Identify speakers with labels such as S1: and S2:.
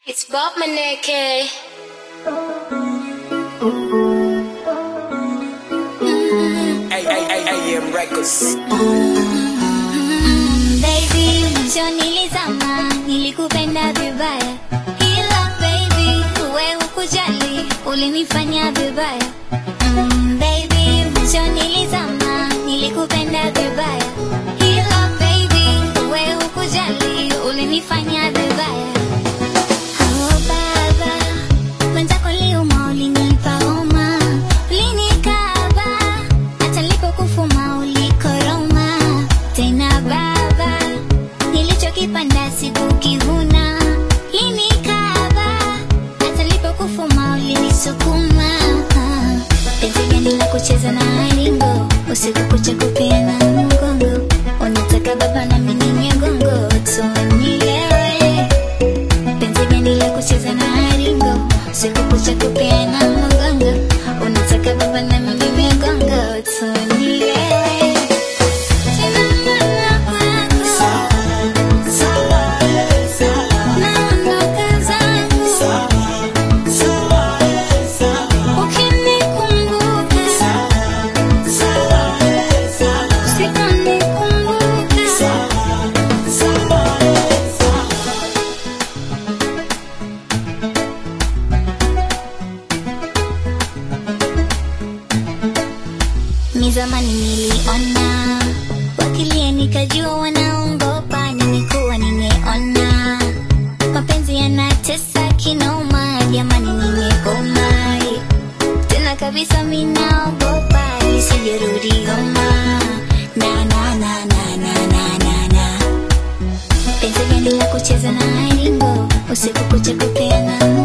S1: It's Bob Maneke.
S2: AM Records.
S3: Baby, mwisho nilizama, nilikupenda vibaya, ila baby, wewe hukujali, ulinifanya vibaya. Mm, baby, mwisho nilizama, nilikupenda vibaya, ila baby, wewe hukujali, ulinifanya vibaya. Oh baba, mwenzako liuma, ulinipa homa, ulinikaba, hata nilipokufuma ulikoroma. Tena baba, nilichokipanda sikukivuna, ulinikaba, hata nilipokufuma ulinisukuma. Penzi gani la kucheza na ringo, usiku kucha kupeana mgongo, unataka baba na mimi nyongo, tuonielewe penzi gani la kucheza na ringo siku kucha kupeana mgongo unataka baba na mimi migongo tunielewe Tena mama kwako. Naondoka zangu. Ukinikumbuka. Usiponikumbuka. Ni zamani niliona wakilia, nikajua wanaongopa. Nimekuwa nimeona mapenzi yanatesa kinoma, jamani, nimegoma tena kabisa, minaogopa isijerudi goma na na na na na na na na penzi gani la kucheza na ringo usiku kucha kupeana